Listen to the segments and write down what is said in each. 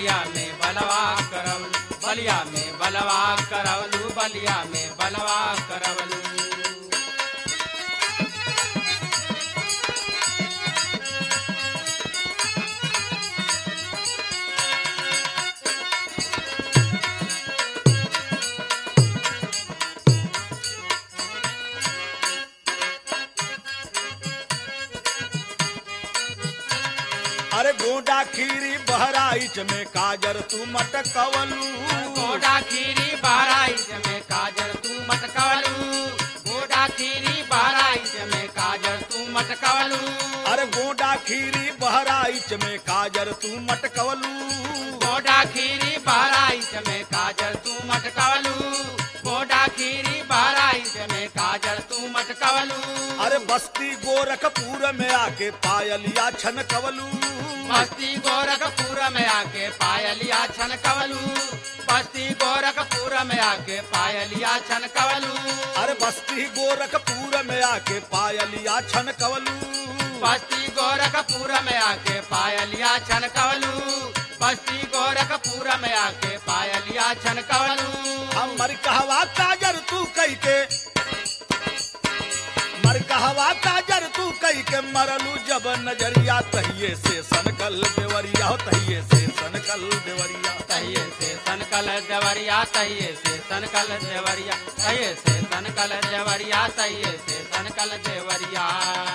बलिया में बलवा करवलू बलिया में बलवा करवलू बलिया में बलवा करवलू अरे गोडा खीरी बहराइच में काजर तू मटकवलू गोडा खीरी बहराइच में काजर तू मटकवलू गोडा खीरी बहराइच में काजर तू मटकवलू अरे गोडा खीरी बहराइच में काजर तू मटकवलू गोडा खीरी बहराइच में काजर तू मटकवलू गोडा खीरी बहराइच में काजर तू मटकवलू अरे बस्ती गोरखपुर में आके पायलिया छनकवलू बस्ती गोरखपुर में आके पायलिया छनकवलू बस्ती गोरखपुर में आके पायलिया छनकवलू अरे बस्ती गोरखपुर में आके पायलिया छनकवलू बस्ती गोरखपुर में आके पायलिया छनकवलू बस्ती गोरखपुर में आके पायलिया छनकवलू हमर कहवा काजर तू कई के मर कहवा काजर तू कई के मरलू जब नजरिया तहिए से सनकल देवरिया हो तहिए से सनकल देवरिया तहिए से सनकल देवरिया तहिए से सनकल देवरिया तहिए से सनकल देवरिया तहिए से सनकल देवरिया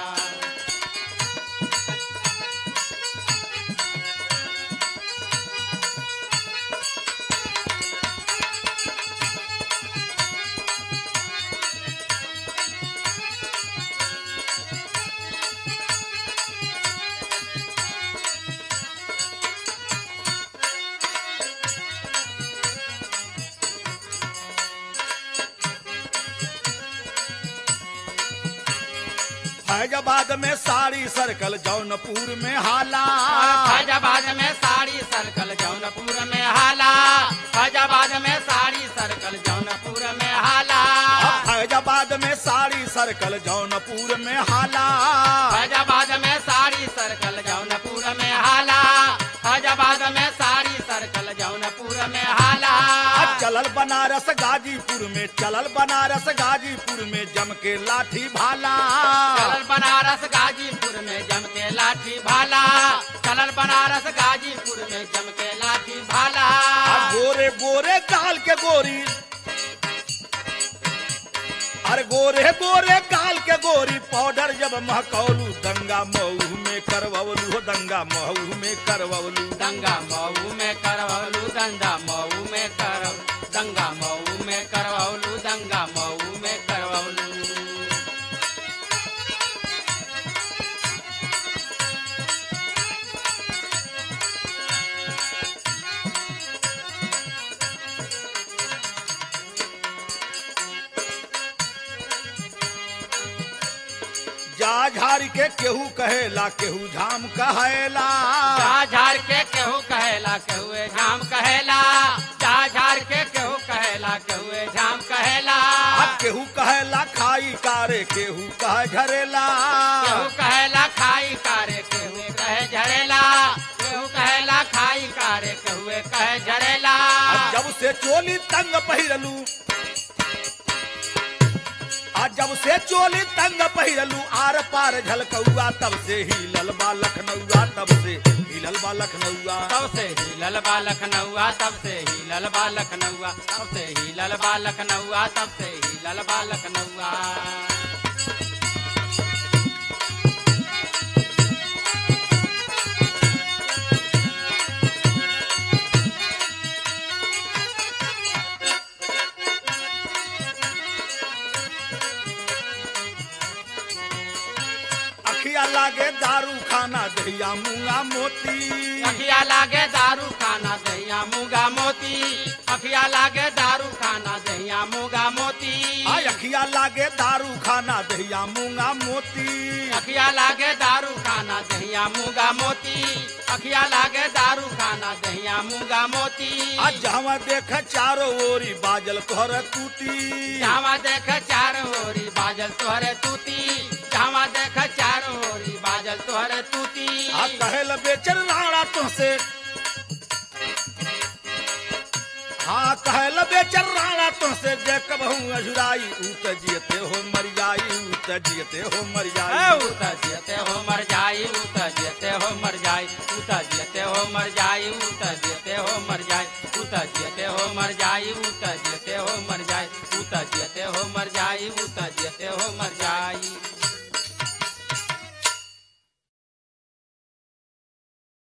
फैजाबाद में साड़ी सर्कल जौनपुर में हाला फैजाबाद में साड़ी सर्कल जौनपुर में हाला फैजाबाद में साड़ी सर्कल जौनपुर में हाला फैजाबाद में साड़ी सर्कल जौनपुर में हाला फैजाबाद में साड़ी सर्कल जौनपुर में हाला फैजाबाद में साड़ी सर्कल जौनपुर में हाला आ चलल बनारस गाजीपुर में चलल बनारस गाजीपुर में जम के लाठी भाला चलल बनारस गाजीपुर में जम के लाठी भाला चलल बनारस गाजीपुर में जम के लाठी भाला आ गोरे गोरे काल के गोरी अरे गोरे गोरे काल के गोरी पाउडर जब महकौलू दंगा मऊ में करवलू हो दंगा मऊ में करवलू दंगा मऊ में करवलू दंगा मऊ में करव दंगा मऊ में करवलू दंगा मऊ में करवलू जा झारी के केहू कहेला केहू झाम कहेला जा झाड़ के केहू कहेला केहुए झाम कहेला जा झाड़ के केहू कहेला केहुए झाम कहेला आ केहू कहेला खाई कारे केहू कह झरेला केहू कहेला खाई कारे केहू कहे झरेला केहू कहेला खाई कारे केहुए कहे झरेला आ जब से चोली तंग पहिरलू आ जब से चोली तंग पहिरलू आर पार झलकौआ तब से हिलल बा लखनऊआ तब से हिलल बा लखनऊआ तब से हिलल बा लखनऊआ तब से हिलल बा लखनऊआ तब से हिलल बा लखनऊआ तब से हिलल बा लखनऊआ अखिया लागे दारू खाना दहिया मुंगा मोती अखिया लागे दारू खाना दहिया मुगा मोती अखिया लागे दारू खाना दहिया मुगा मोती आ अखिया लागे दारू खाना दहिया मुंगा मोती अखिया लागे दारू खाना दहिया मुगा मोती अखिया लागे दारू खाना दहिया मुगा मोती आ जहाँ देख चारो ओरी बाजल तोहर टूटी जावा देख चार होरी बाजल तोहरे तूती जावा देख चार होरी बाजल तोहरे तूती आ कहल बेचर राणा तुमसे हाँ कहल बेचर राणा तुमसे जे कबहू अजुराई ऊ त जियते हो मर जाई ऊ त जियते हो मर जाई उत जियते हो मर जाई उत जियते हो मर जाई उत जियते हो मर जाई उत जियते हो मर जाई उत जियते हो मर जाई उत जियते हो मर जाई उत जियते हो मर जाई उत जियते हो मर जाई